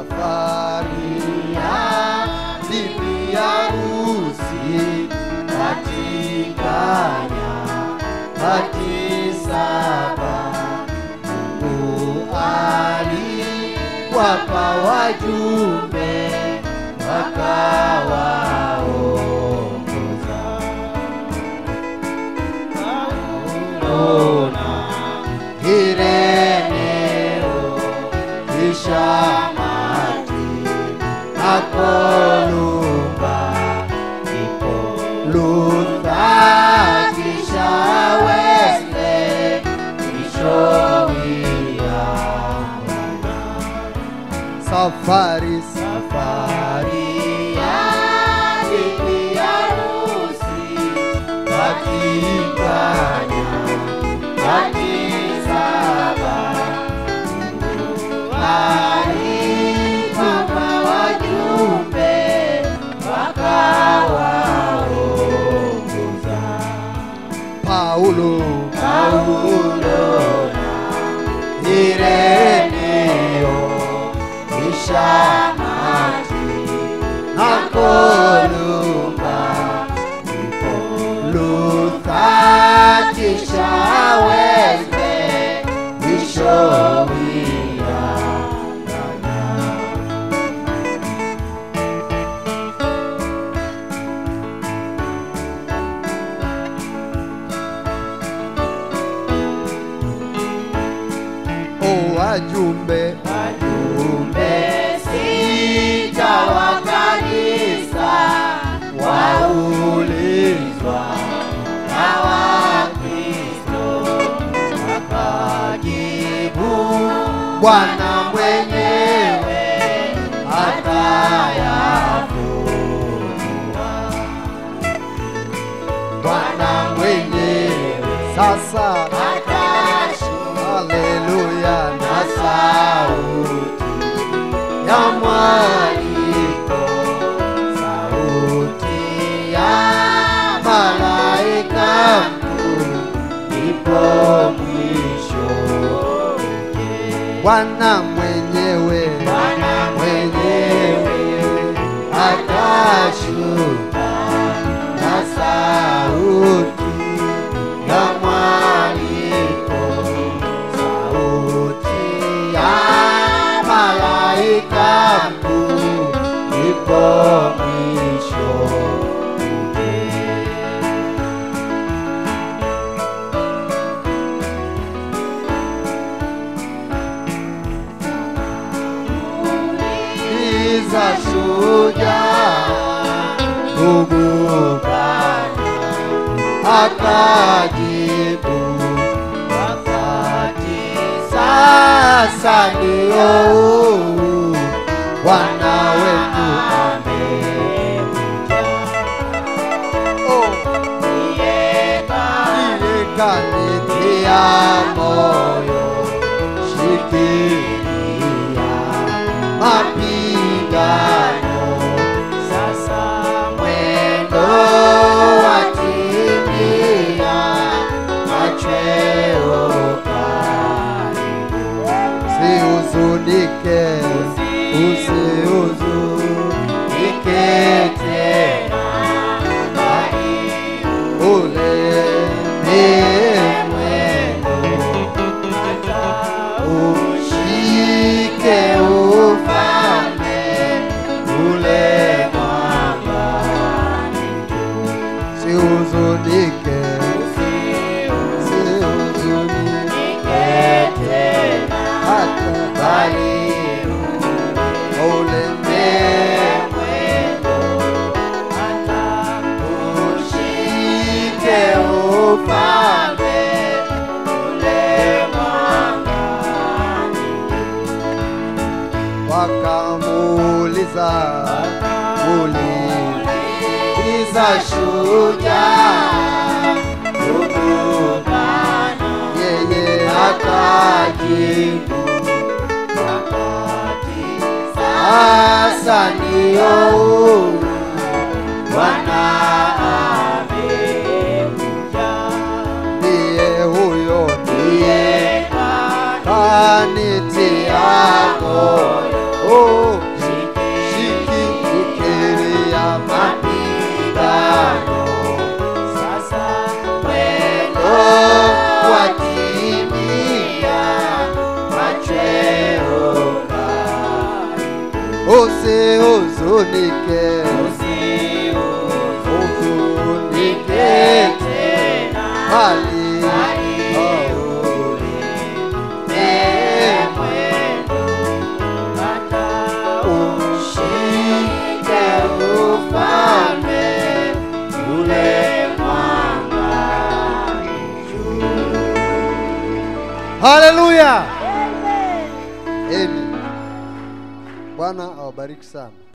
safari ya bibi harusi katika nyakati saba Mungu aliwapa wajumbe wakawaongoza Paulo na Ireneo kisha Mati na Kolumba ndipo Luther kisha Wesley kisha William safari safari ya bibi harusi katika nyakati saba alipapa wajumbe wakawaongoza Paulo Paulo na Ireneo kisha Mati na Kolumba ndipo Luther kisha Wesley mwisho O wajumbe wajumbe sita wa kanisa waulizwa na Wakristo wakajibu Bwana mwenyewe atayafunua Bwana mwenyewe sasa Haleluya na sauti ya mwaliko, sauti ya malaika mkuu, ipo mwisho. Bwana mwenyewe, Bwana mwenyewe atashuka na sauti ya mwaliko sauti ya malaika mkuu ipo mwisho iza shujaa ndugu Bwana akajibu wakati sasa ndio huu Bwana wetu amekuja. Oh, ndiye kanitia moyo, shikilia mapigano sasa mwendo watimia machweo karibu usihuzunike usihuzunike tena bali ule ni mwendo hata ushike ufalme ule mwambani usihuzunike usihuzunike tena hata bali ule ni mwendo hata ushike ufalme ule mwambani wakamuuliza uliza shujaa ndugu Bwana, yeye akajibu wakati sasa ndio huu Bwana amekuja, ndiye huyo ndiye kanitia moyo oh, ufunike ufunike bali ushike ufalme ule haleluya amen bwana awabariki sana